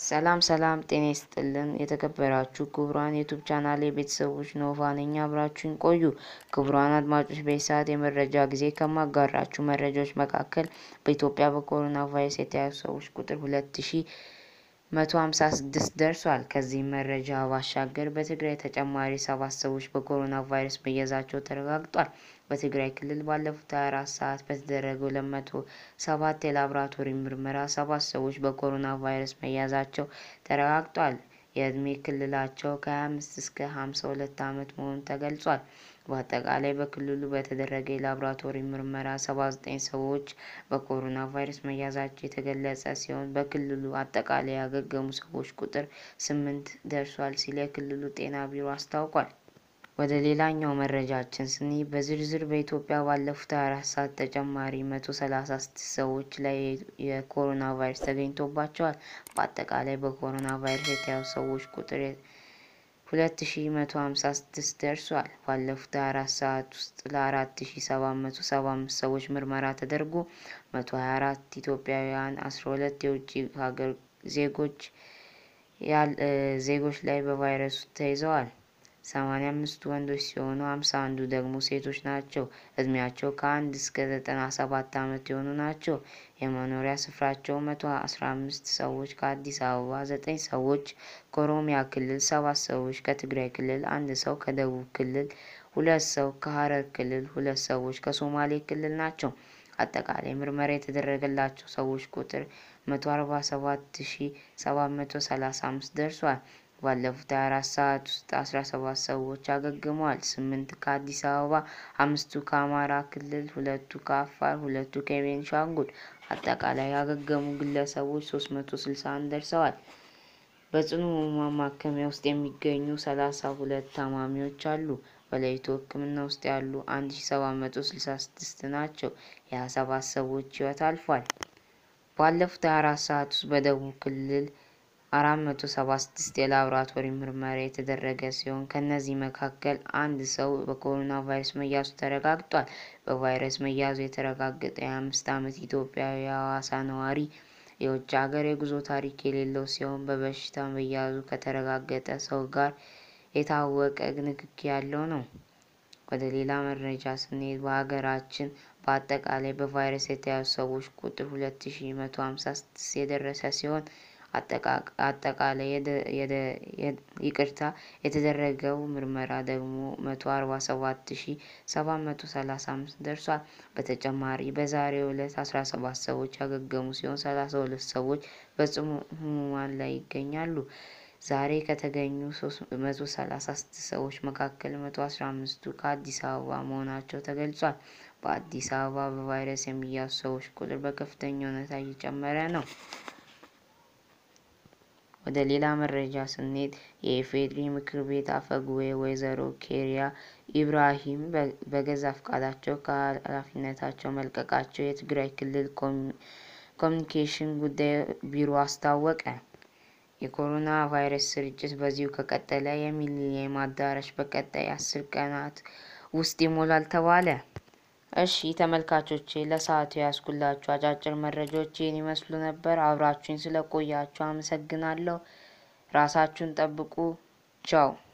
ሰላም ሰላም ጤና ይስጥልን የተከበራችሁ ክቡራን ዩቱብ ቻናል የቤተሰቦች ኖቫ ነኝ። አብራችሁን ቆዩ። ክቡራን አድማጮች በዚህ ሰዓት የመረጃ ጊዜ ከማጋራችሁ መረጃዎች መካከል በኢትዮጵያ በኮሮና ቫይረስ የተያዙ ሰዎች ቁጥር ሁለት ሺ መቶ ሀምሳ ስድስት ደርሷል። ከዚህም መረጃ ባሻገር በትግራይ ተጨማሪ ሰባት ሰዎች በኮሮና ቫይረስ መያዛቸው ተረጋግጧል። በትግራይ ክልል ባለፉት 24 ሰዓት በተደረገው ለመቶ ሰባት የላቦራቶሪ ምርመራ ሰባት ሰዎች በኮሮና ቫይረስ መያዛቸው ተረጋግጧል። የዕድሜ ክልላቸው ከ25 እስከ 52 ዓመት መሆኑ ተገልጿል። በአጠቃላይ በክልሉ በተደረገ የላቦራቶሪ ምርመራ 79 ሰዎች በኮሮና ቫይረስ መያዛቸው የተገለጸ ሲሆን በክልሉ አጠቃላይ ያገገሙ ሰዎች ቁጥር ስምንት ደርሷል ሲል የክልሉ ጤና ቢሮ አስታውቋል። ወደ ሌላኛው መረጃችን ስንሄድ በዝርዝር በኢትዮጵያ ባለፉት 24 ሰዓት ተጨማሪ 136 ሰዎች ላይ የኮሮና ቫይረስ ተገኝቶባቸዋል። በአጠቃላይ በኮሮና ቫይረስ የተያዙ ሰዎች ቁጥር 2156 ደርሷል። ባለፉት 24 ሰዓት ውስጥ ለ4775 ሰዎች ምርመራ ተደርጎ 124 ኢትዮጵያውያን፣ 12 የውጭ ሀገር ዜጎች ዜጎች ላይ በቫይረሱ ተይዘዋል። 85ቱ ወንዶች ሲሆኑ 51ዱ ደግሞ ሴቶች ናቸው። እድሜያቸው ከአንድ እስከ 97 ዓመት የሆኑ ናቸው። የመኖሪያ ስፍራቸው 115 ሰዎች ከአዲስ አበባ፣ 9 ሰዎች ከኦሮሚያ ክልል፣ 7 ሰዎች ከትግራይ ክልል፣ አንድ ሰው ከደቡብ ክልል፣ ሁለት ሰው ከሀረር ክልል፣ ሁለት ሰዎች ከሶማሌ ክልል ናቸው። አጠቃላይ ምርመራ የተደረገላቸው ሰዎች ቁጥር 147735 ደርሷል። ባለፉት 24 ሰዓት ውስጥ 17 ሰዎች አገግመዋል። ስምንት ከአዲስ አበባ፣ አምስቱ ከአማራ ክልል፣ ሁለቱ ከአፋር፣ ሁለቱ ከቤንሻንጉል። አጠቃላይ ያገገሙ ግለሰቦች 361 ደርሰዋል። በጽኑ ሕሙማን ማከሚያ ውስጥ የሚገኙ 32 ታማሚዎች አሉ። በለይቶ ሕክምና ውስጥ ያሉ 1766 ናቸው። የ27 ሰዎች ሕይወት አልፏል። ባለፉት 24 ሰዓት ውስጥ በደቡብ ክልል አራት መቶ ሰባ ስድስት የላቦራቶሪ ምርመራ የተደረገ ሲሆን ከእነዚህ መካከል አንድ ሰው በኮሮና ቫይረስ መያዙ ተረጋግጧል። በቫይረስ መያዙ የተረጋገጠ የአምስት ዓመት ኢትዮጵያዊ የሐዋሳ ነዋሪ የውጭ ሀገር የጉዞ ታሪክ የሌለው ሲሆን በበሽታ መያዙ ከተረጋገጠ ሰው ጋር የታወቀ ንክኪ ያለው ነው። ወደ ሌላ መረጃ ስንሄድ በሀገራችን በአጠቃላይ በቫይረስ የተያዙ ሰዎች ቁጥር ሁለት ሺ መቶ ሀምሳ ስድስት የደረሰ ሲሆን አጠቃላይ ይቅርታ የተደረገው ምርመራ ደግሞ መቶ አርባ ሰባት ሺ ሰባት መቶ ሰላሳ አምስት ደርሷል። በተጨማሪ በዛሬው ዕለት አስራ ሰባት ሰዎች ያገገሙ ሲሆን ሰላሳ ሁለት ሰዎች በጽኑ ሕሙማን ላይ ይገኛሉ። ዛሬ ከተገኙ መቶ ሰላሳ ስድስት ሰዎች መካከል መቶ አስራ አምስቱ ከአዲስ አበባ መሆናቸው ተገልጿል። በአዲስ አበባ በቫይረስ የሚያዙ ሰዎች ቁጥር በከፍተኛ ሁኔታ እየጨመረ ነው። ወደ ሌላ መረጃ ስንሄድ የኢፌዴሪ ምክር ቤት አፈ ጉባኤ ወይዘሮ ኬሪያ ኢብራሂም በገዛ ፈቃዳቸው ከኃላፊነታቸው መልቀቃቸው የትግራይ ክልል ኮሚኒኬሽን ጉዳይ ቢሮ አስታወቀ። የኮሮና ቫይረስ ስርጭት በዚሁ ከቀጠለ የሚሊኒየም አዳራሽ በቀጣይ አስር ቀናት ውስጥ ይሞላል ተባለ። እሺ ተመልካቾቼ ለሰዓቱ ያስኩላችሁ አጫጭር መረጃዎች ይህን ይመስሉ ነበር። አብራችሁኝ ስለቆያችሁ አመሰግናለሁ። ራሳችሁን ጠብቁ። ቻው